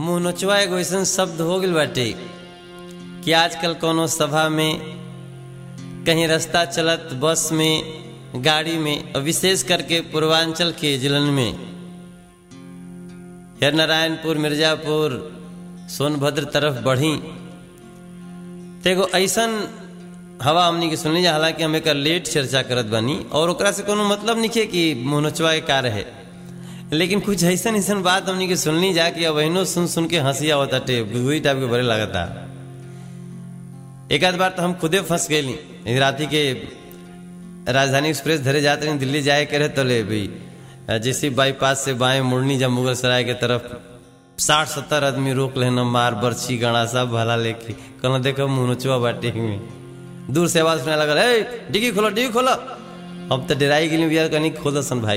मुंह नोचवा एगो ऐसन शब्द हो गइल बाटे कि आजकल कोनो सभा में कहीं रास्ता चलत बस में गाड़ी में और विशेष करके पूर्वांचल के जिलन में या नारायणपुर मिर्जापुर सोनभद्र तरफ बढ़ी तो एगो ऐसन हवा हमनी के सुनली जा हालांकि हम एक लेट चर्चा करत बानी और ओकरा से कोनो मतलब नहीं कि मुंह नोचवा के का रहे लेकिन कुछ ऐसन ऐसन बात हमनी के सुननी जा कि अब अहिनो सुन सुन के हंसी आवत टे वही टाइप के बड़े लगता एक आध बार तो हम खुदे फंस गई राती के राजधानी एक्सप्रेस धरे जाते रहे दिल्ली जाए करे तो ले भाई जैसे बाईपास से बाएं मुड़नी जब मुगल सराय के तरफ साठ सत्तर आदमी रोक लेना मार बर्छी गणा सब भला लेके कहना देखो मुनोचवा बाटे में दूर से आवाज सुनाने लगा ए डिग्गी खोलो डिग्गी खोलो अब तो डराई गेली भैया कहीं खोल सन भाई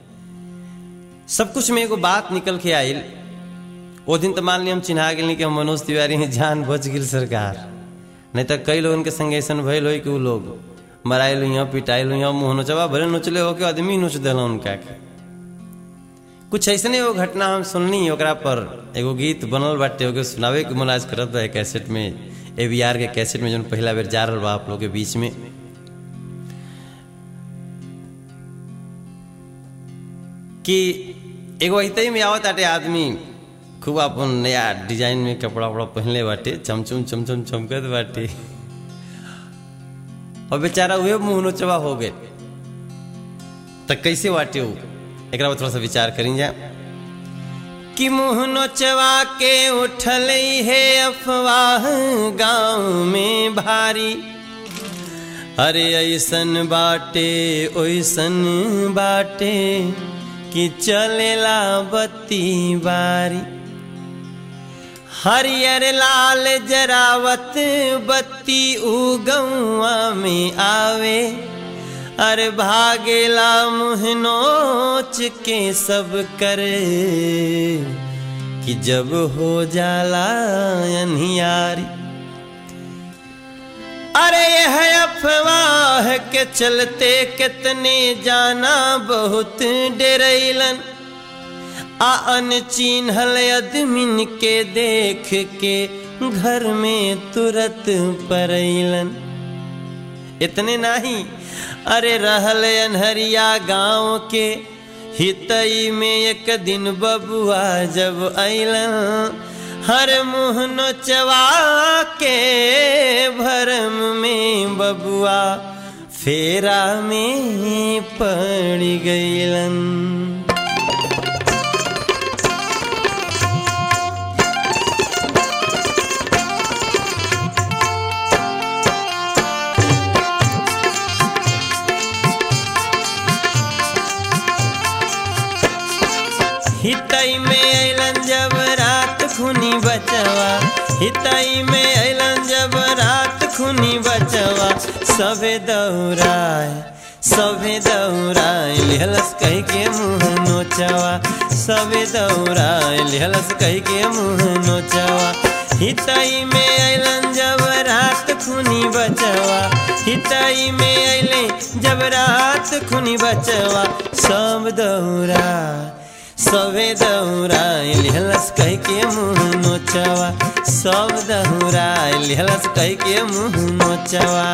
सब कुछ में एगो बात निकल के आयल वो दिन तो मान ली हम चिन्हा गेली कि हम मनोज तिवारी हैं जान बच गिल सरकार नहीं तो कई लोगन के संग ऐसा भइल हो कि वो लोग मराइल हुई पिटाइल हुई मुँह नोचवा भले नोचले हो के आदमी नोच दिल उनका के कुछ ऐसने वो घटना हम सुननी ओकरा पर एगो गीत बनल बाटे ओके सुनावे के मन आज करत बा कैसेट में ए वी आर के कैसेट में जो पहला बेर जा रहा बा आप लोग के बीच में कि एगो ऐते में आवत आटे आदमी खूब अपन नया डिजाइन में कपड़ा वपड़ा पहनले बाटे चमचम चमचम चमकत बाटे और बेचारा उहे मुंह नोचवा हो गए तो कैसे बाटे वो एक थोड़ा सा विचार करी जा कि मुंह नोचवा के उठल है अफवाह गांव में भारी अरे ऐसन बाटे ओइसन बाटे कि चलेला बत्ती बारी हरियर लाल जरावत बत्ती उगौआ में आवे अरे भागेला मुँह नोच के सब करे कि जब हो जाला अनियारी अरे यह अफवाह के चलते कितने जाना बहुत डरैलन आ अनचिन्हल अदमिन के देख के घर में तुरंत परैलन इतने नहीं अरे रहल अनहरिया गांव के हितई में एक दिन बबुआ जब अलन हर मुँह नोचवा के भरम में बबुआ फेरा में पड़ गईलन हितई में अलन जब रात खुनी बचवा हितई में अलन जब रात खुनी बचवा सबे दौड़ाए सबे दौड़ाए लिहलस कह के मुँह नोचवा सबे दौड़ाए लिहलस कह के मुँह नोचवा हितई में अलन जब रात खुनी बचवा हितई में अले जब रात खुनी बचवा सब दौड़ा सबे दौड़ाइल हलस कह के मुँह नोचवा सब दौड़ाइल हलस कह के मुँह नोचवा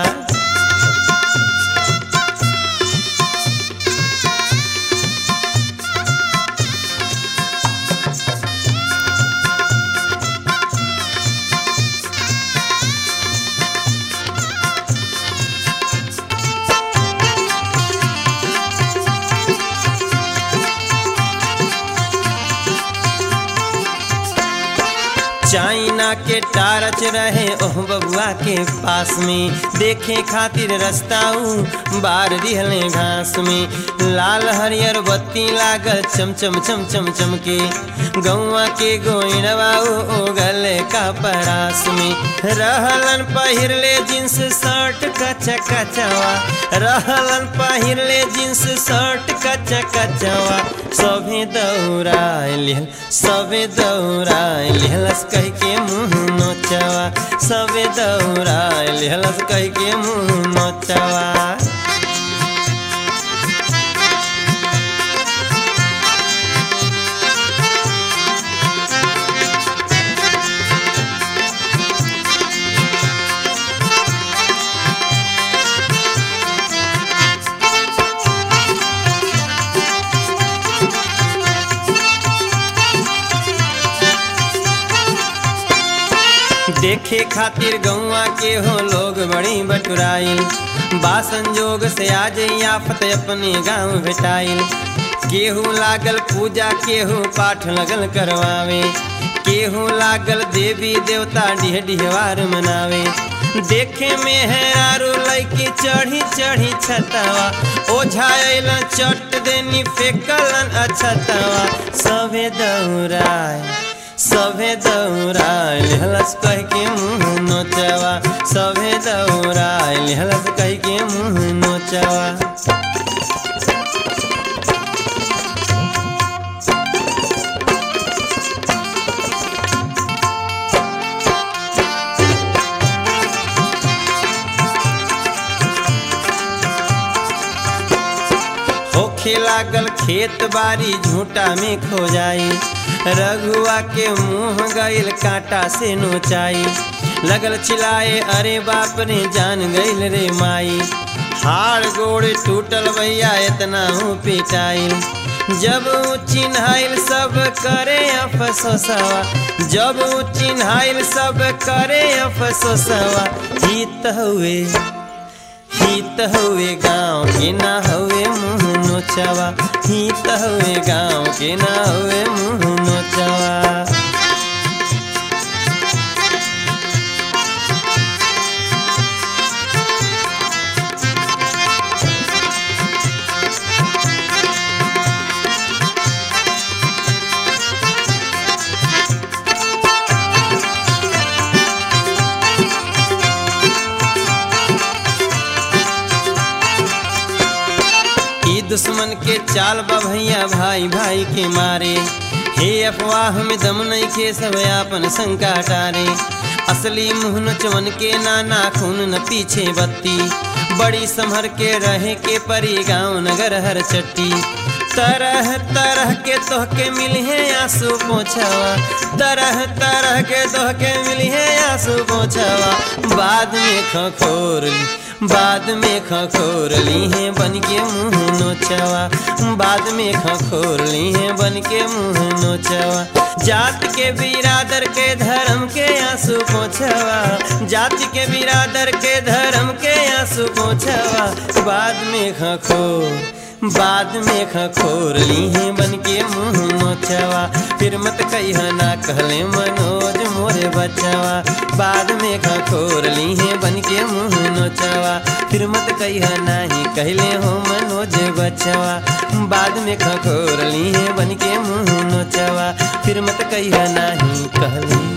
चाइना के टारच रहे ओह बबुआ के पास में देखे खातिर रास्ता बार दिहले घास में लाल हरियर बत्ती लागल चमचम चम चम चम के गौआ के गोइनवा ओगल का परास में रहलन पहिरले जींस शर्ट कच कचवा रहलन पहिरले जींस शर्ट कच कचवा सभे दौड़ाइल सभे दौड़ाइल हलस कह के मुँह नोचवा सभे दौड़ाइल हलस कह के मुँह नोचवा देखे खातिर गौआ के हो लोग बड़ी बटुराइल बा संजोग से आज आफत अपने गांव भेटाइल केहू लागल पूजा केहू पाठ लगल करवावे केहू लागल देवी देवता डिह डिहवार मनावे देखे में है आरू लैकी चढ़ी चढ़ी छतवा ओझाइल चट देनी फेकलन अछतवा सभे दौड़ाए सभे दौड़ाइल हलस कह के मुँह नोचवा सभे दौड़ाइल हलस कह के मुँह नोचवा होखे लागल खेत बाड़ी झूठा में खो जाई रघुआ के मुंह गईल कांटा से नोचाई लगल चिल्लाए अरे बाप रे जान गईल रे माई हाड़ गोड़ टूटल भैया इतना हूँ पिटाइल जब ऊ चिन्हाइल सब करे अफसोसवा जब ऊ चिन्हाइल सब करे अफसोसवा जीत हुए हित हुए गाँव के ना हुए मुँह नोचवा हित हुए गाँव के ना हुए मुँह नोचवा ई दुश्मन के चाल बा भैया भाई भाई के मारे हे अफवाह में दम नहीं के सब आपन शंका टारे असली मुँह नचवन के नाना खून न पीछे बत्ती बड़ी संभर के रहे के परी गाँव नगर हर चट्टी तरह तरह के तोहके मिली है आंसू पोछवा तरह तरह के तोहके मिली है आंसू पोछवा बाद में खखोर ली बाद में खखोर ली है बन के मुँह नोचवा बाद में खखोर ली है बन के मुँह नोचवा जात के बिरादर के धर्म के आंसू पोछवा जाति के बिरादर के धर्म के आंसू पोछवा बाद में खखोर बाद में खखोर ली है बन के मुँह नोचवा फिर मत कह ना कहले मनोज मोरे बचवा बाद में खखोर ली है बन के मुँह नोचवा फिर मत कह नाही कहले हो मनोज बचवा बाद में खखोर ली है बन के मुँह नोचवा फिर मत कह नाही कहले